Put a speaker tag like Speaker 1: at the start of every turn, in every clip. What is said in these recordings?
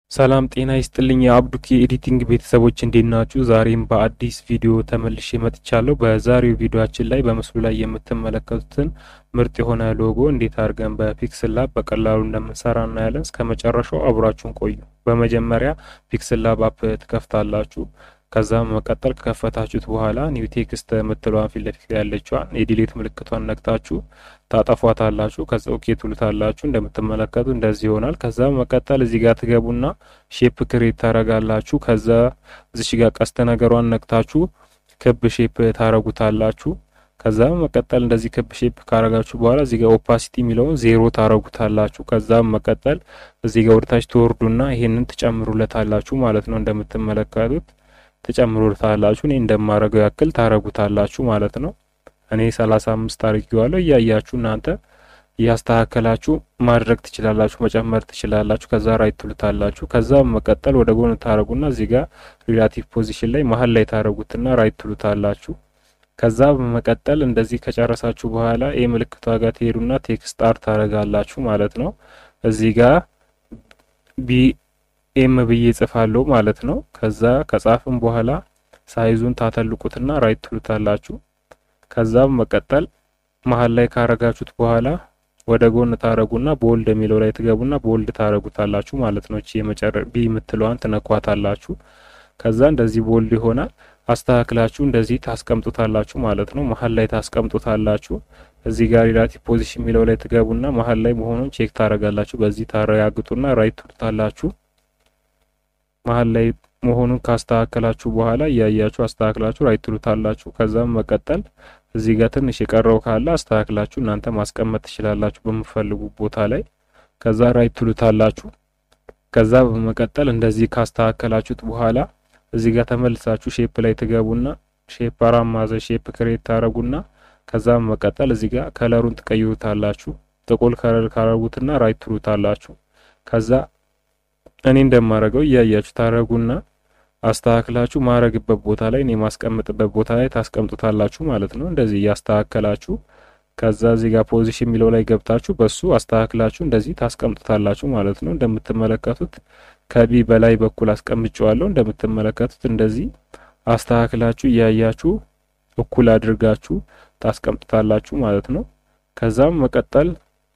Speaker 1: ሰላም ጤና ይስጥልኝ የአብዱኪ ኤዲቲንግ ቤተሰቦች እንዴት ናችሁ? ዛሬም በአዲስ ቪዲዮ ተመልሼ መጥቻለሁ። በዛሬው ቪዲዮአችን ላይ በምስሉ ላይ የምትመለከቱትን ምርጥ የሆነ ሎጎ እንዴት አድርገን በፒክስል ላብ በቀላሉ እንደምንሰራ እናያለን። እስከ መጨረሻው አብራችሁን ቆዩ። በመጀመሪያ ፒክስል ላብ አፕ ትከፍታላችሁ። ከዛ መቀጠል ከከፈታችሁት በኋላ ኒው ቴክስት የምትለዋን ፊት ለፊት ያለችዋን የዲሌት ምልክቷን ነክታችሁ ታጠፏታላችሁ። ከዛ ኦኬ ትሉታላችሁ። እንደምትመለከቱ እንደዚህ ይሆናል። ከዛ መቀጠል እዚህ ጋር ትገቡና ሼፕ ክሬት ታረጋላችሁ። ከዛ እዚሽ ጋር ቀስተ ነገሯን ነክታችሁ ክብ ሼፕ ታረጉታላችሁ። ከዛ መቀጠል እንደዚህ ክብ ሼፕ ካረጋችሁ በኋላ እዚህ ጋር ኦፓሲቲ የሚለውን ዜሮ ታረጉታላችሁ። ከዛ መቀጠል እዚህ ጋር ወደታች ትወርዱና ይሄንን ትጨምሩለታላችሁ ማለት ነው እንደምትመለከቱት ትጨምሩታላችሁ። እኔ እንደማረገው ያክል ታረጉታላችሁ ማለት ነው። እኔ ሰላሳ አምስት አድርጌዋለሁ። እያያችሁ እናንተ እያስተካከላችሁ ማድረግ ትችላላችሁ፣ መጨመር ትችላላችሁ። ከዛ ራይት ትሉታላችሁ። ከዛ መቀጠል ወደ ጎን ታረጉና እዚህ ጋር ሪላቲቭ ፖዚሽን ላይ መሀል ላይ ታረጉትና ራይት ትሉታላችሁ። ከዛ በመቀጠል እንደዚህ ከጨረሳችሁ በኋላ ኤ ምልክቷ ጋር ትሄዱና ቴክስት አር ታረጋላችሁ ማለት ነው። እዚህ ጋር ቢ ኤም ብዬ ጽፋለሁ ማለት ነው። ከዛ ከጻፍም በኋላ ሳይዙን ታተልቁትና ራይት ትሉታላችሁ። ከዛ መቀጠል መሀል ላይ ካረጋችሁት በኋላ ወደ ጎን ታረጉና ቦልድ የሚለው ላይ ትገቡና ቦልድ ታረጉታላችሁ ማለት ነው። እቺ የመጨረ ቢ የምትለዋን ትነኳታላችሁ። ከዛ እንደዚህ ቦልድ ይሆናል። አስተካክላችሁ እንደዚህ ታስቀምጡታላችሁ ማለት ነው። መሀል ላይ ታስቀምጡታላችሁ። እዚህ ጋር ሪላቲቭ ፖዚሽን የሚለው ላይ ትገቡና መሀል ላይ መሆኑን ቼክ ታረጋላችሁ። በዚህ ታረጋግጡና ራይት ትሉታላችሁ። መሀል ላይ መሆኑን ካስተካከላችሁ በኋላ እያያችሁ አስተካክላችሁ ራይት ትሉታላችሁ። ከዛም መቀጠል እዚህ ጋር ትንሽ የቀረው ካለ አስተካክላችሁ እናንተ ማስቀመጥ ትችላላችሁ በምፈልጉ ቦታ ላይ። ከዛ ራይት ትሉታላችሁ። ከዛ በመቀጠል እንደዚህ ካስተካከላችሁት በኋላ እዚህ ጋር ተመልሳችሁ ሼፕ ላይ ትገቡና ሼፕ አራት ማዕዘን ሼፕ ክሬት ታረጉና ከዛ መቀጠል እዚህ ጋር ከለሩን ትቀይሩታላችሁ። ጥቁር ከለር ካረጉትና ራይት ትሉታላችሁ። ከዛ እኔ እንደማረገው እያያችሁ ታረጉና አስተካክላችሁ ማረግበት ቦታ ላይ እኔ ማስቀምጥበት ቦታ ላይ ታስቀምጡታላችሁ ማለት ነው። እንደዚህ እያስተካከላችሁ ከዛ እዚህ ጋር ፖዚሽን የሚለው ላይ ገብታችሁ በሱ አስተካክላችሁ እንደዚህ ታስቀምጡታላችሁ ማለት ነው። እንደምትመለከቱት ከቢ በላይ በኩል አስቀምጨዋለሁ። እንደምትመለከቱት እንደዚህ አስተካክላችሁ እያያችሁ እኩል አድርጋችሁ ታስቀምጡታላችሁ ማለት ነው። ከዛም መቀጠል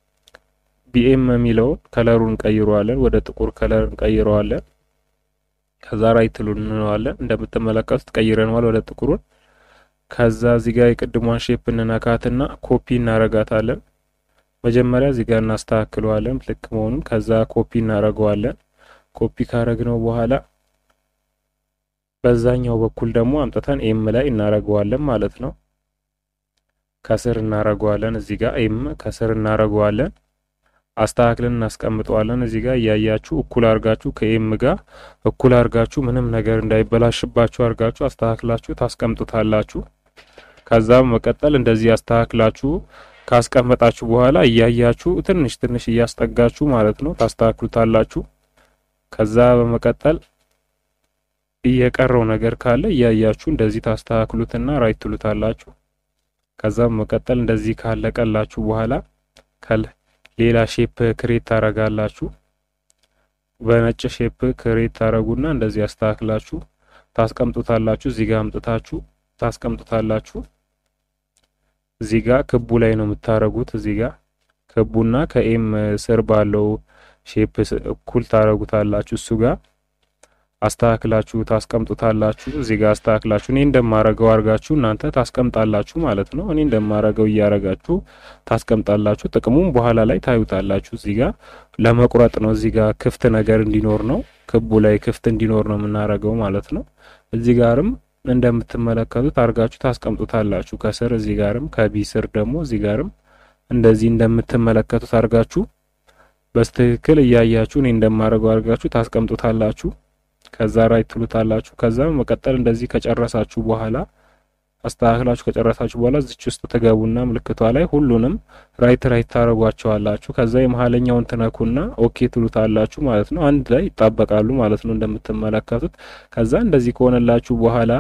Speaker 1: ቢኤም የሚለውን ከለሩን እንቀይረዋለን፣ ወደ ጥቁር ከለር እንቀይረዋለን። ከዛ ራይት ትሉ እንለዋለን። እንደምትመለከቱት ቀይረነዋል ወደ ጥቁሩን። ከዛ እዚህ ጋር የቅድሟን ሼፕ እንነካትና ኮፒ እናረጋታለን። መጀመሪያ እዚህ ጋር እናስተካክለዋለን ልክ መሆኑን። ከዛ ኮፒ እናረገዋለን። ኮፒ ካረግነው በኋላ በዛኛው በኩል ደግሞ አምጥተን ኤም ላይ እናረገዋለን ማለት ነው። ከስር እናረገዋለን። እዚህ ጋር ኤም ከስር እናረገዋለን። አስተካክለን እናስቀምጠዋለን። እዚህ ጋር እያያችሁ እኩል አርጋችሁ ከኤም ጋር እኩል አርጋችሁ ምንም ነገር እንዳይበላሽባችሁ አርጋችሁ አስተካክላችሁ ታስቀምጡታላችሁ። ከዛም መቀጠል እንደዚህ አስተካክላችሁ ካስቀመጣችሁ በኋላ እያያችሁ ትንሽ ትንሽ እያስጠጋችሁ ማለት ነው ታስተካክሉታላችሁ። ከዛ በመቀጠል እየቀረው ነገር ካለ እያያችሁ እንደዚህ ታስተካክሉትና ራይት ትሉታላችሁ። ከዛም መቀጠል እንደዚህ ካለቀላችሁ በኋላ ከል ሌላ ሼፕ ክሬት ታረጋላችሁ። በነጭ ሼፕ ክሬት ታረጉና እንደዚህ አስተካክላችሁ ታስቀምጡታላችሁ። እዚህ ጋር አምጥታችሁ ታስቀምጡታላችሁ። እዚህ ጋር ክቡ ላይ ነው የምታረጉት። እዚህ ጋር ክቡና ከኤም ስር ባለው ሼፕ እኩል ታረጉታላችሁ። እሱ ጋር አስተካክላችሁ ታስቀምጡታላችሁ። እዚህ ጋር አስተካክላችሁ እኔ እንደማረገው አርጋችሁ እናንተ ታስቀምጣላችሁ ማለት ነው። እኔ እንደማረገው እያረጋችሁ ታስቀምጣላችሁ። ጥቅሙም በኋላ ላይ ታዩታላችሁ። እዚህ ጋር ለመቁረጥ ነው። እዚህ ጋር ክፍት ነገር እንዲኖር ነው። ክቡ ላይ ክፍት እንዲኖር ነው የምናረገው ማለት ነው። እዚህ ጋርም እንደምትመለከቱት አርጋችሁ ታስቀምጡታላችሁ። ከስር እዚህ ጋርም ከቢ ስር ደግሞ እዚህ ጋርም እንደዚህ እንደምትመለከቱት አርጋችሁ በስትክክል እያያችሁ እኔ እንደማረገው አርጋችሁ ታስቀምጡታላችሁ። ከዛ ራይት ትሉታላችሁ። ከዛ መቀጠል እንደዚህ ከጨረሳችሁ በኋላ አስተካክላችሁ ከጨረሳችሁ በኋላ እዚች ውስጥ ትገቡና ምልክቷ ላይ ሁሉንም ራይት ራይት ታረጓቸዋላችሁ። ከዛ የመሀለኛውን ትነኩና ኦኬ ትሉታላችሁ ማለት ነው። አንድ ላይ ይጣበቃሉ ማለት ነው እንደምትመለከቱት። ከዛ እንደዚህ ከሆነላችሁ በኋላ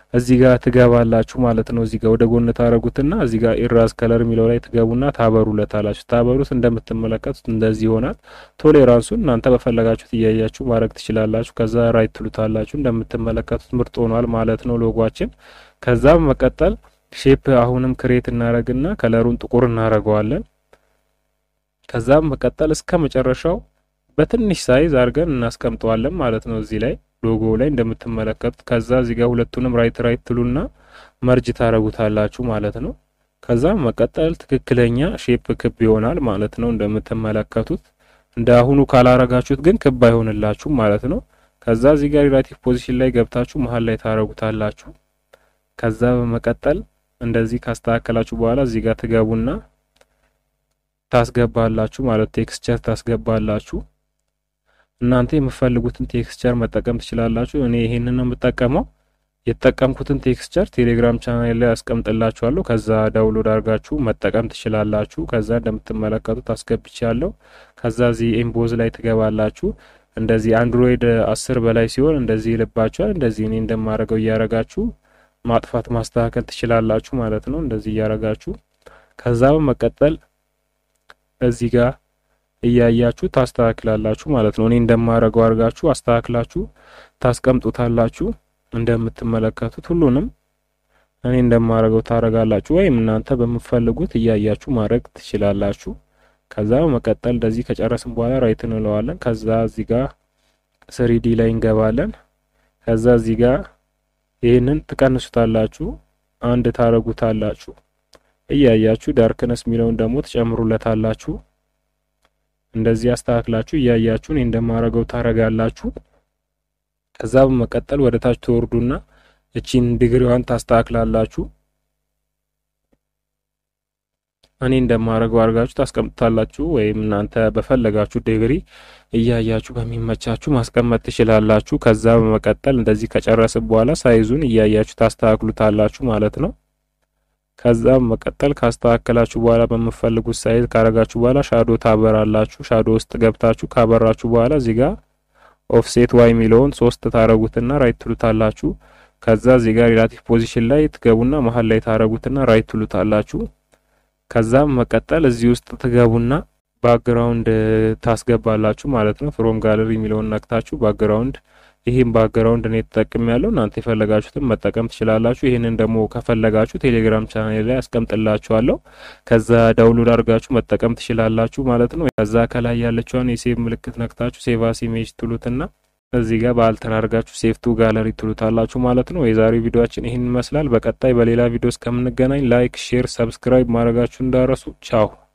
Speaker 1: እዚህ ጋር ትገባላችሁ ማለት ነው። እዚህ ጋር ወደ ጎን ታረጉትና እዚህ ጋር ኢራዝ ከለር የሚለው ላይ ትገቡና ታበሩለታላችሁ። ታበሩት እንደምትመለከቱት እንደዚህ ይሆናል። ቶሌራንሱን እናንተ በፈለጋችሁት እያያችሁ ማድረግ ትችላላችሁ። ከዛ ራይት ትሉታላችሁ። እንደምትመለከቱት ምርጥ ሆኗል ማለት ነው ሎጓችን። ከዛ በመቀጠል ሼፕ አሁንም ክሬት እናረግና ከለሩን ጥቁር እናረገዋለን። ከዛም መቀጠል እስከ መጨረሻው በትንሽ ሳይዝ አድርገን እናስቀምጠዋለን ማለት ነው እዚህ ላይ ሎጎ ላይ እንደምትመለከቱት። ከዛ እዚህ ጋር ሁለቱንም ራይት ራይት ትሉና መርጅ ታረጉታላችሁ ማለት ነው። ከዛ መቀጠል ትክክለኛ ሼፕ ክብ ይሆናል ማለት ነው እንደምትመለከቱት። እንደ አሁኑ ካላረጋችሁት ግን ክብ አይሆንላችሁ ማለት ነው። ከዛ እዚህ ጋር ሪላቲቭ ፖዚሽን ላይ ገብታችሁ መሀል ላይ ታረጉታላችሁ። ከዛ በመቀጠል እንደዚህ ካስተካከላችሁ በኋላ እዚህ ጋር ትገቡና ታስገባላችሁ ማለት ቴክስቸር ታስገባላችሁ። እናንተ የምትፈልጉትን ቴክስቸር መጠቀም ትችላላችሁ። እኔ ይሄንን ነው የምጠቀመው። የተጠቀምኩትን ቴክስቸር ቴሌግራም ቻናል ላይ አስቀምጥላችኋለሁ። ከዛ ዳውንሎድ አድርጋችሁ መጠቀም ትችላላችሁ። ከዛ እንደምትመለከቱት አስገብቻለሁ። ከዛ እዚህ ኤምቦዝ ላይ ትገባላችሁ። እንደዚህ አንድሮይድ አስር በላይ ሲሆን እንደዚህ ይልባችኋል። እንደዚህ እኔ እንደማደርገው እያረጋችሁ ማጥፋት ማስተካከል ትችላላችሁ ማለት ነው። እንደዚህ እያረጋችሁ ከዛ በመቀጠል እዚህ ጋር እያያችሁ ታስተካክላላችሁ ማለት ነው። እኔ እንደማረገው አድርጋችሁ አስተካክላችሁ ታስቀምጡታላችሁ። እንደምትመለከቱት ሁሉንም እኔ እንደማረገው ታረጋላችሁ፣ ወይም እናንተ በምትፈልጉት እያያችሁ ማድረግ ትችላላችሁ። ከዛ በመቀጠል እንደዚህ ከጨረስን በኋላ ራይት እንለዋለን። ከዛ እዚህ ጋር ስሪዲ ላይ እንገባለን። ከዛ እዚህ ጋር ይህንን ትቀንሱታላችሁ፣ አንድ ታረጉታላችሁ። እያያችሁ ዳርክነስ የሚለውን ደግሞ ትጨምሩለታላችሁ። እንደዚህ አስተካክላችሁ እያያችሁ እኔ እንደማረገው ታረጋላችሁ። ከዛ በመቀጠል ወደ ታች ትወርዱና እቺን ዲግሪዋን ታስተካክላላችሁ። እኔ እንደማረገው አድርጋችሁ ታስቀምጣላችሁ፣ ወይም እናንተ በፈለጋችሁ ዲግሪ እያያችሁ በሚመቻችሁ ማስቀመጥ ትችላላችሁ። ከዛ በመቀጠል እንደዚህ ከጨረስን በኋላ ሳይዙን እያያችሁ ታስተካክሉታላችሁ ማለት ነው። ከዛ በመቀጠል ካስተካከላችሁ በኋላ በምትፈልጉት ሳይዝ ካረጋችሁ በኋላ ሻዶ ታበራላችሁ። ሻዶ ውስጥ ገብታችሁ ካበራችሁ በኋላ እዚህ ጋር ኦፍሴት ዋይ የሚለውን ሶስት ታረጉትና ራይት ትሉታላችሁ። ከዛ እዚህ ጋር ሪላቲቭ ፖዚሽን ላይ ትገቡና መሀል ላይ ታረጉትና ራይት ትሉታላችሁ። ከዛም መቀጠል እዚህ ውስጥ ትገቡና ባክግራውንድ ታስገባላችሁ ማለት ነው። ፍሮም ጋለሪ የሚለውን ነክታችሁ ባክግራውንድ ይህም ባክግራውንድ እኔ ተጠቅም ያለው እናንተ የፈለጋችሁትን መጠቀም ትችላላችሁ። ይህንን ደግሞ ከፈለጋችሁ ቴሌግራም ቻናል ላይ አስቀምጥላችኋለሁ። ከዛ ዳውንሎድ አድርጋችሁ መጠቀም ትችላላችሁ ማለት ነው። ከዛ ከላይ ያለችዋን የሴቭ ምልክት ነክታችሁ ሴቭ አስ ኢሜጅ ትሉትና እዚህ ጋር በአልተር አድርጋችሁ ሴቭ ቱ ጋለሪ ትሉታላችሁ ማለት ነው። የዛሬው ቪዲዮአችን ይህን ይመስላል። በቀጣይ በሌላ ቪዲዮ እስከምንገናኝ ላይክ፣ ሼር፣ ሰብስክራይብ ማድረጋችሁ እንዳረሱ ቻው።